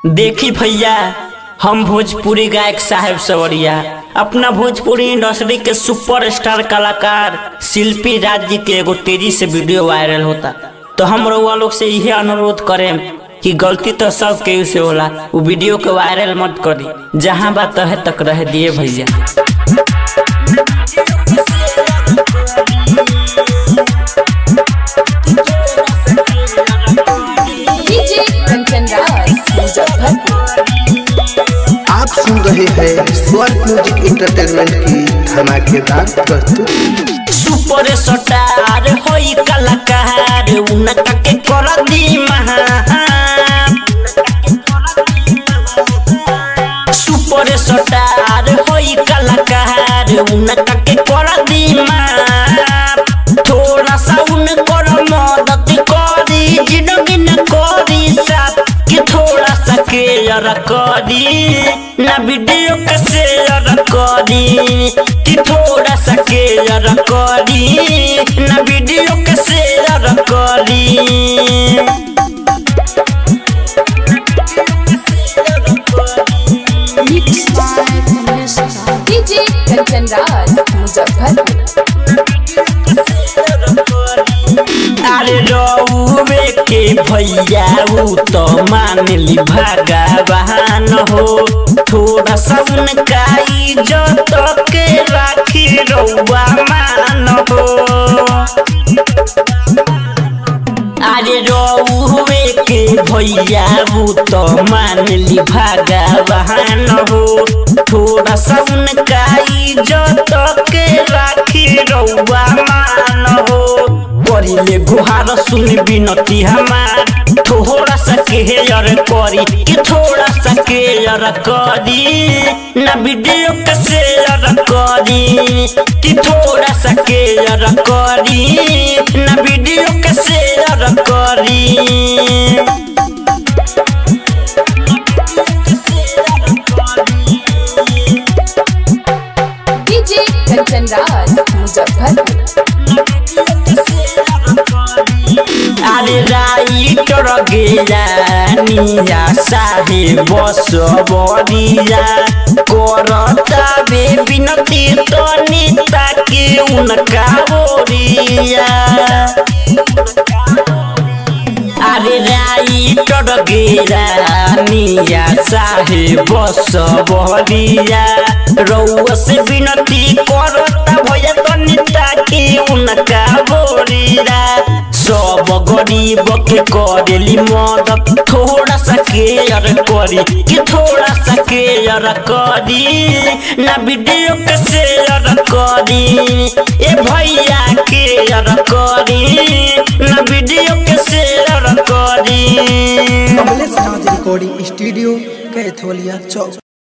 देखी भैया हम भोजपुरी गायक साहेब सवरिया अपना भोजपुरी इंडस्ट्री के सुपरस्टार कलाकार शिल्पी राज जी के एगो तेजी से वीडियो वायरल होता तो हम रउआ लोग से यही अनुरोध करें कि गलती तो सब केहू से होला वो वीडियो के वायरल मत करी जहाँ बात है तक रह दिए भैया डीजे कंचन राज मुजफ्फरपुर आप सुन रहे हैं स्वर म्यूजिक इंटरटेनमेंट की धमाकेदार प्रस्तुति सुपर स्टार होई कलाकार उनका के कर दी महान सुपर स्टार होई कलाकार उनका के कर दी महान थोड़ा सा उनकर मदद करी जिंदगी न करी साथ कि थोड़ा सा केयर करी ना वीडियो के शेयर करी कि थोड़ा सा केयर करी ना वीडियो के शेयर करी डीजे कंचन राज मुजफ्फरपुर अरे रउवे के भैया ऊ तो मान ली भगवान हो थोड़ा सा उनका इज्जत के राखी रउआ मान हो अरे रउवे के भैया ऊ तो मान ली भगवान हो थोड़ा सा उनका इज्जत के राखी रउआ मान हो करिले गुहार सुन बिनती हमार थोड़ा सा केयर करी कि थोड़ा सा केयर करी ना वीडियो के शेयर करी कि थोड़ा सा केयर करी ना वीडियो के शेयर करी डीजे कंचन राज मुजफ्फरपुर अरे राइटर गेला निया साहे बस बरिया करता बे बिनती तो नीता के उनका बोरिया अरे राइटर गेला निया साहे बस बरिया रउआ से बिनती करता भैया तो नीता के उनका बोरिया सब गरीब के करेली मदद थोड़ा सा केयर करी कि थोड़ा सा केयर करी ना वीडियो के शेयर करी ए भैया केयर करी ना वीडियो के शेयर करी कमलेश राज रिकॉर्डिंग स्टूडियो कैथोलिया चौक